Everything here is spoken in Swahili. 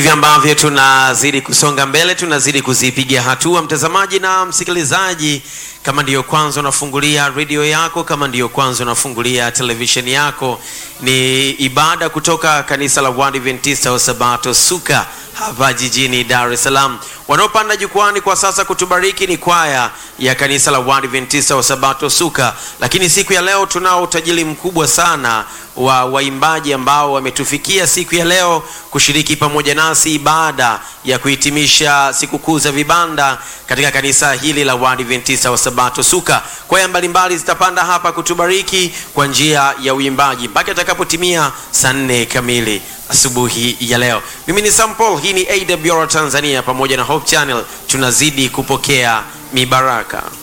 Hivi ambavyo tunazidi kusonga mbele, tunazidi kuzipiga hatua, mtazamaji na msikilizaji. Kama ndiyo kwanza unafungulia redio yako, kama ndiyo kwanza unafungulia televisheni yako, ni ibada kutoka kanisa la Waadventista wa Sabato Suka hapa jijini Dar es Salaam. Wanaopanda jukwani kwa sasa kutubariki ni kwaya ya kanisa la Waadventista wa Sabato Suka, lakini siku ya leo tunao utajiri mkubwa sana wa waimbaji ambao wametufikia siku ya leo kushiriki pamoja nasi ibada ya kuhitimisha sikukuu za vibanda katika kanisa hili la Waadventista wa Sabato Suka. Kwaya mbalimbali zitapanda hapa kutubariki kwa njia ya uimbaji mpaka itakapotimia saa nne kamili asubuhi ya leo. Mimi ni Sam Paul, hii ni AWR Tanzania pamoja na Hope Channel, tunazidi kupokea mibaraka.